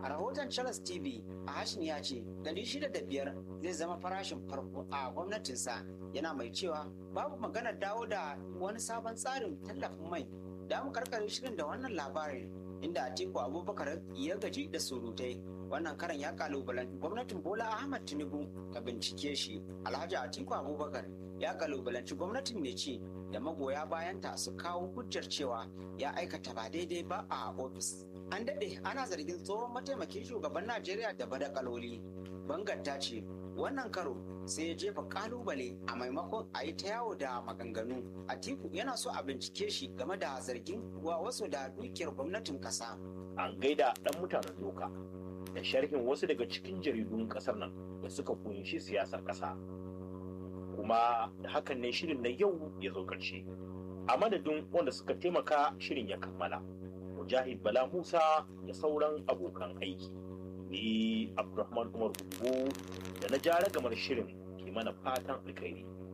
A rahoton Charles TV, Ahashin ya ce 605 zai zama farashin farko a gwamnatinsa yana mai cewa babu maganar dawo da wani sabon tsarin tallafin mai. Da mu karkare shirin da wannan labarin inda Atiku Abubakar ya gaji da surutai. Wannan karan ya kalubalanci gwamnatin Bola Ahmad Tinubu ta bincike shi. Alhaji Atiku Abubakar ya kalubalanci gwamnatin mai ci da magoya bayanta su kawo hujjar cewa ya aikata ba daidai ba a ofis. An daɗe ana zargin tsohon mataimakin shugaban Najeriya da badakaloli. Bangar ta ce wannan karo sai ya jefa kalubale a maimakon a yi ta yawo da maganganu. Atiku yana so a bincike shi game da zargin wa wasu da dukiyar gwamnatin ƙasa. An gaida ɗan mutanen doka da sharhin wasu daga cikin jaridun ƙasar nan da suka kunshi siyasar ƙasa. Kuma da hakan ne shirin na yau ya zo ƙarshe. A madadin wanda suka taimaka shirin ya kammala. Mujahid Bala Musa da sauran abokan aiki. Ni Abdulrahman Umar Gugu da na jara gamar shirin ke mana fatan alkhairi.